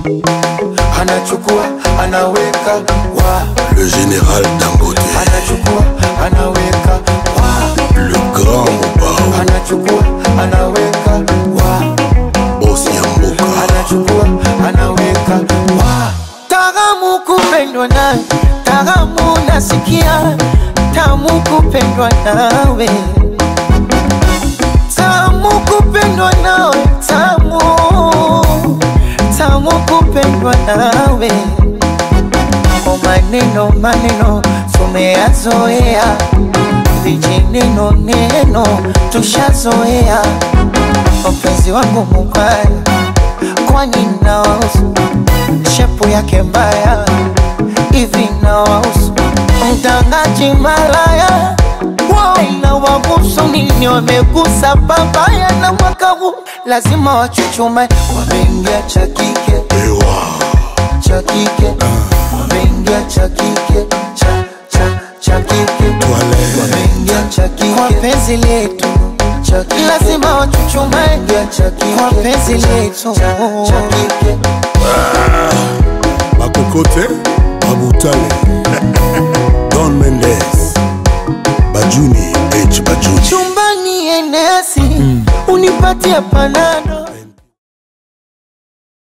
anachukua anaweka wa Le général Dangote, anachukua anaweka wa le grand Mobao, anachukua anaweka wa boss Yamboka, anachukua anaweka wa Taramu kupendwa nawe, taramu nasikia, tamu kupendwa nawe, tamu kupendwa nawe, tamu tamu kupendwa nawe. O maneno maneno tumeyazoea, vijineno neno tushazoea. Mpenzi wangu mubaya, kwani nawahusu shepu yake mbaya hivi nawahusu mtangaji malaya na wagusu nini wamegusa babaya na mwaka huu lazima wachuchume wameingia cha kike Ewa, cha kike wameingia cha kike cha cha cha kike Toilette. wameingia cha kike kwa penzi letu cha kike lazima wachuchume cha kike kwa penzi letu cha kike Bakokote, Babutale, Don Mendes, Bajuni, H Bajuni. chumbani enesi unipatie panado